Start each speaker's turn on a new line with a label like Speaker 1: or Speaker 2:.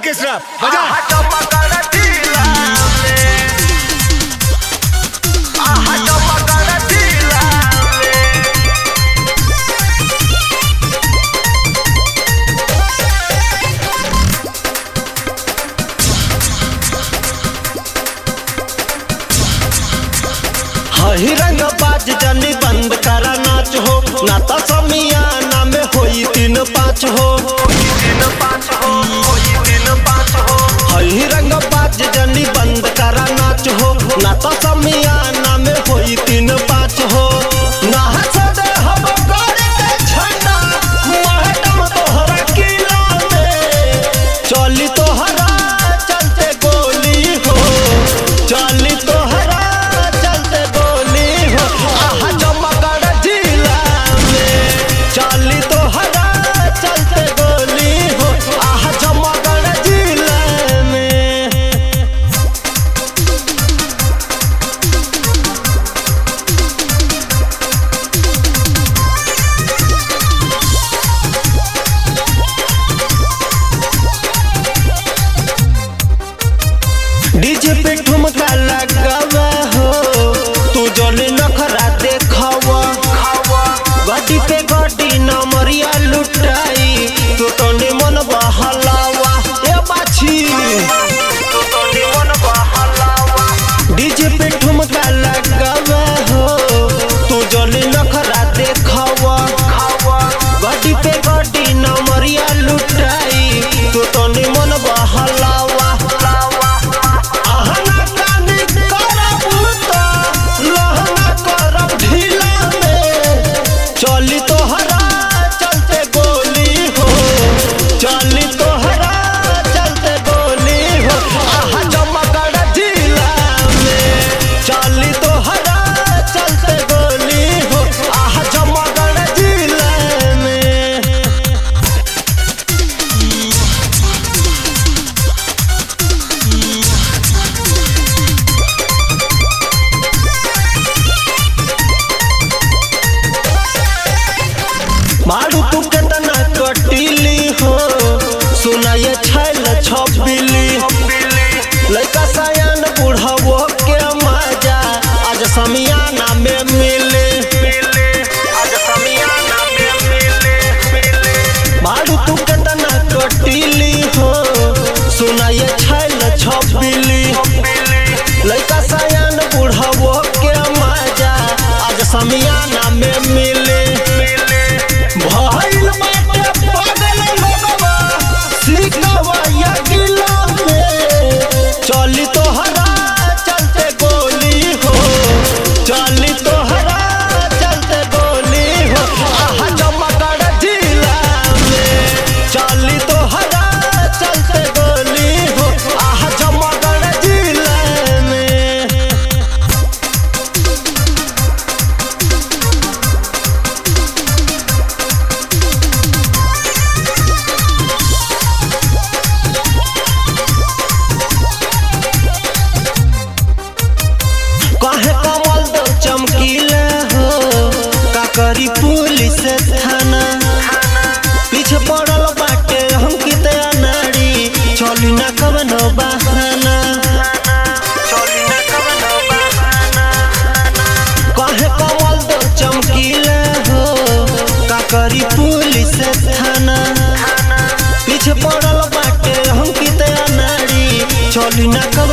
Speaker 1: orchestra बजा
Speaker 2: हही रंग बाज जनी बंद करा नाच हो नाता समियाना में होई तीन पाँच हो हही रंग बाज जनी बंद करा नाच हो नाता समियाना में होई तीन पाँच हो नाच दे हम गौरी के झंडा मैडम तोहरा किला में चली तोहरा चलते गोली हो चली तोहरा चलते गोली हो आहा जमगढ़ जिला में चली तोहरा चलते गोली हो आहा जमगढ़ जिला में डीजे पे ठुमका लगावा हो तू जले नखरा देखावा गड्डी पे गड्डी नमरिया लुटाई तू तो निमन बहलावा ए बाछी डीजे पे ठुमका लगावा हो तू जले नखरा देखावा गड्डी पे गड्डी नमरिया लुटाई तू तो निमन बहलावा आहना कानी करब त लहना करब ढीला में चली तोहरा चलते गोली हो चली तोहरा चलते गोली हो आहा जमगढ़ जिला में चली तोहरा चलते गोली हो आहा जमगढ़ जिला में मारू तू केतना कटिली हो सुनाए छैल छबिली लइका सयान बुढ़ावो के मजा आज समियाना में मिले मारू तू केतना कटिली हो सुनाए छैल छबिली लइका सयान बुढ़ावो के मजा आज समियाना में मिले भइल बाटे पागल लोगवा सिकवा या गिला में चली तोहरा चलते गोली हो चली तोहरा चलते गोली हो आहा जमगढ़ जिला में चली तोहरा चलते गोली हो आहा जमगढ़ जिला में काहे कमल दो चमकीला हो का करी पुलिस थाना पीछे पड़ल बाटे अंकित अनाड़ी चली ना कवनो बहाना काहे कमल दो चमकीला हो का करी पुलिस थाना पीछे पड़ल बाटे अंकित अनाड़ी चली ना कवनो